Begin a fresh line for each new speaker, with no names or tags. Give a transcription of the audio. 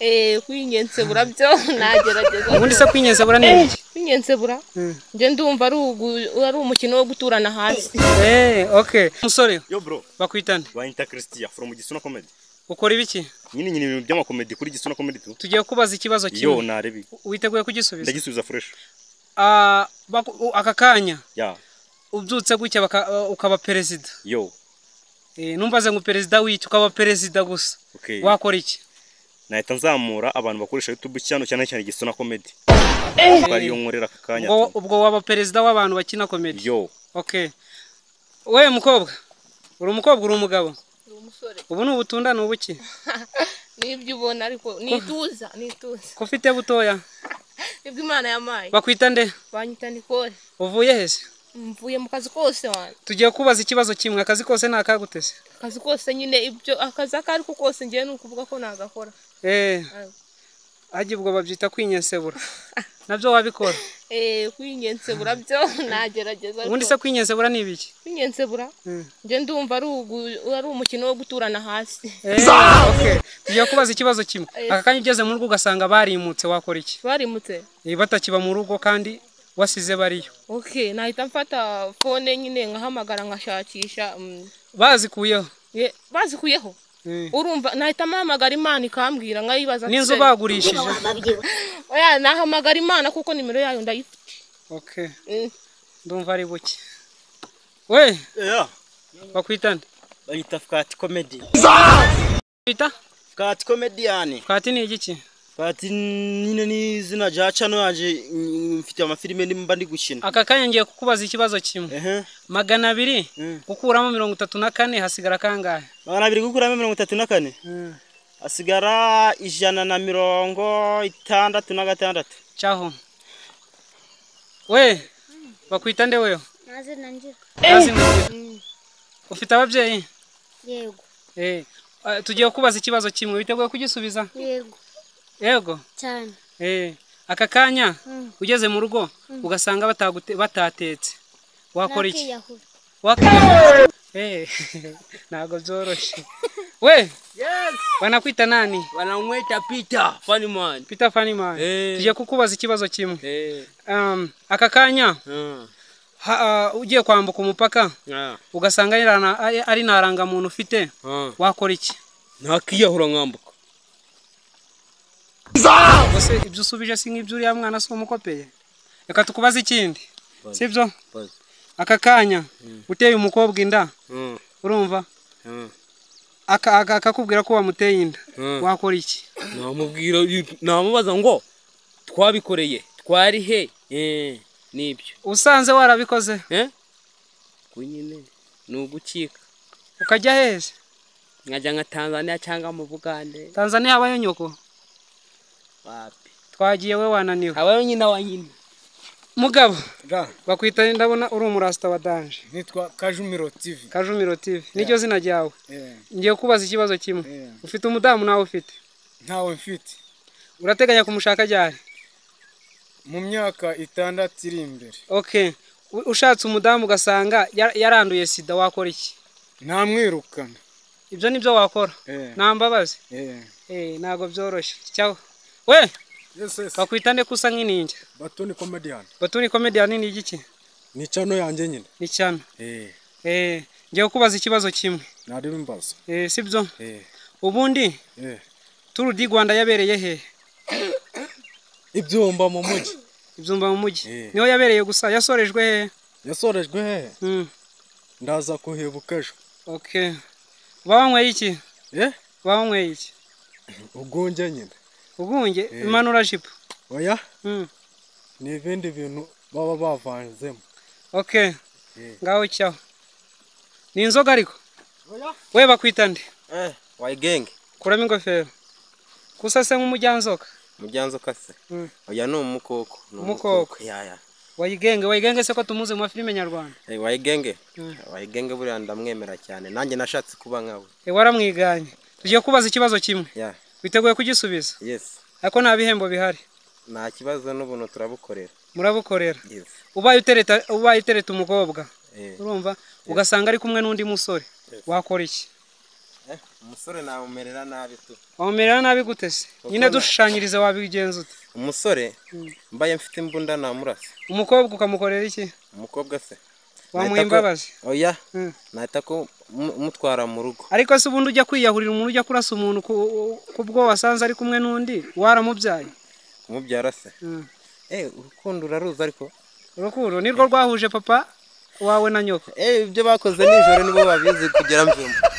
eee kwinyensebura byo nagerageza
ubundi se kwinyensebura ni iki
kwinyensebura njye ndumva ari ugu- ari umukino wo guturana hasi
eee oke umusore
Yo bro,
bakwitane
bayita Christian from Gisuna Comedy.
ukora ibiki
Nyine nyine ibintu by'amakomedi kuri Gisuna Comedy tu.
tugiye kubaza ikibazo
Yo
kimwe
narebi.
witeguye kugisubiza
Ndagisubiza fresh.
Ah, baku- u- aka kanya
Ya.
ubyutse gutya baka- uh, ukaba perezida
Yo.
Eh, numvaze ngo perezida w'iki ukaba perezida gusa
Okay.
wakora iki
Nahita nzamura abantu bakoresha YouTube cyane cyane cyane Gisuna Comedy. Bari yo nkorera aka kanya.
ubwo
tu.
ubwo waba perezida w'abantu bakina komedi
Yo.
okay we mukobwa uri umukobwa uri umugabo
Uri umusore
ubu ni ubutunda ni ubuki
nibyo ubona ariko nituza nituza
ko ufite butoya
nibyo imana yampaye
bakwita nde
banyita nikore
uvuye he se
mvuye mu kazi kose wana
tugiye kubaza ikibazo kimwe akazi kose ni akagutese
akazi kose nyine ibyo akazi ako ariko kose njyewe ni ukuvuga ko nagakora
eee hajya ubwo babyita kwinyensebura nabyo wabikora
eee kwinyensebura byo nagerageza
ubundi
ariko
se kwinyensebura ni ibiki
kwinyensebura njye ndumva ari ugu- ari umukino wo guturana hasi
Eh, okay. tugiye kubaza ikibazo kimwe
Eh.
aka kanya ugeze mu rugo ugasanga barimutse wakora iki
barimutse
Eh, batakiba mu rugo kandi wasize bariyo
ok nahita mfata fone nyine nkahamagara nkashakisha mm,
bazikuyeho
ye- bazikuyeho
Eh.
urumva nahita mpamagara imana ikambwira nkayibaza
n'inzu
se-
bagurishije
oya nahamagara imana kuko nimero yayo ndayifite
okay.
Mm.
ndumva ari buke we
Yeah,
bakwitane
bayita Fukati Comedy.
bita
Fukati Comedian.
fati ni igiki
Fukati nyine ni izina rya cano yanjye mm, mfite amafilime nimba ndi gukina.
aka kanya ngiye kukubaza ikibazo kimwe
Ehe.
magana abiri
Mm.
gukuramo mirongo itatu na kane hasigara kangahe
Magana abiri gukuramo mirongo itatu na kane. Hasigara ijana na mirongo itandatu na gatandatu.
cyaho we bakwita nde weho
maze nanjye
Azinukira. ufite ababyeyi
yego
Eh, ah, tugiye kubaza ikibazo kimwe witeguye kugisubiza
yego
yego
cyane
Eh, aka kanya
Mm.
ugeze mu rugo ugasanga batagute- batatetse wakora iki
Nakiyahura.
Wakwiye- Eh, ntabwo byoroshye we
Yes,
banakwita nani
wanamwita Peter Funnyman.
peter faniman
Eh.
tugiye kukubaza ikibazo kimwe
Eh,
Um, aka kanya
ah,
ha- ah, ugiye kwambuka umupaka
ah,
ugasanga ari rana- ari- ari nta rangamuntu ufite
ah.
wakora iki
Nakiyahura nkambuka.
ese ibyo usubije si nk'ibyo uriya mwana si umukopeye reka tukubaze ikindi sibyo
Bazi.
aka kanya uteye umukobwa inda
Ah,
urumva
ah.
aka- aka- akakubwira ko wamuteye inda
Mm.
wakora iki
Namubwira namubaza ngo twabikoreye, twari he? Eh, nibyo.
usanze warabikoze
Eh? Kunyine ni ugucika.
ukajya heza
Nkajya nka Tanzania cyangwa mu Bugande.
tanzaniya habayo nyoko
Wapi?
twagiye we wananiwe
Habayo nyina wa nyina.
mugabo
Ga,
bakwita ndabona uri umurasita wa danje
nitwa Kajumiro TV.
kajumiro tv niryo zina ryawe
Eh,
ngiye kubaza ikibazo kimwe
Yeah.
ufite umudamu nawe ufite
ntawe mfite.
urateganya kumushaka ryari
Mu myaka itandatu iri imbere.
okay U- ushatse umudamu ugasanga ya- yaranduye sida wakora iki
Namwirukana.
ibyo nibyo wakora
Eh.
nta mbabazi
Eh.
Eh, ntabwo byoroshye cyaho we
Yes, yes.
bakwita nde kusa nk'ininja
Batoni comedian.
batuni komediyani ni igiki
Ni chano yanjye nyine.
ni cyane
Eh,
eh, ngiye kubaza ikibazo kimwe
nari bimbaza.
eh, sibyo
Eh,
ubundi
eh.
turu di rwanda yabereye hehe
Ibyumba mu mujyi.
ibyumba mu mujyi
Eh.
niho yabereye gusa yasorejwe hehe
Yasorejwe hehe?
hmm.
Ndaza kuhebuka ejo.
okay bawanyweye iki
Eh?
bawanyweye iki
Ugunge nyine.
ugunge imanura jipo
Oya,
hmm.
ni ibindi bintu baba bavanzemo.
okay
Eh.
ngaho cyaho ni inzoga ariko we bakwita nde
Eh, wayigenge.
kuramo ingofero gusa se nk'umujyanzoka
Mujyanzo kase.
Mm.
Oya ni umukoko. ni
Umukoko.
Ya ya.
wayigenge wayigenge se ko tumuzi mu mafilime nyarwanda
Eh, wayigenge.
Mm.
Wayigenge buriya ndamwemera cyane. Nanjye nashatse kuba nkawe.
Eh, waramwiganye tugiye kubaza ikibazo kimwe
Ya.
witeguye kugisubiza
Yes.
ariko nta bihembo bihari
Nta kibazo n'ubuntu turabukorera.
murabukorera
Yes.
ubaye utereta ubaye utereta umukobwa
Eh.
urumva ugasanga ari kumwe n'undi musore wakora iki
umusore namumerera nabi tu
wamumerera nabi gute se nyine
Ukabona-
dushushanyiriza wabigenza ute
umusore mbaye mfite imbunda namurasa
umukobwa ukamukorera iki
umukobwa se
wamuha imbabazi
oya
Mm.
nahita ko mu- mutwara mu rugo
ariko se ubundi ujya kwiyahurira umuntu ujya kurasa umuntu ku- kubwo wasanze ari kumwe n'undi waramubyaye
umubyara se
Mm.
eh urukundo uraruzi ariko
urukundo nirwo rwahuje papa wawe na nyoko
eh ibyo bakoze nijoro nibo babizi kugira mbyumva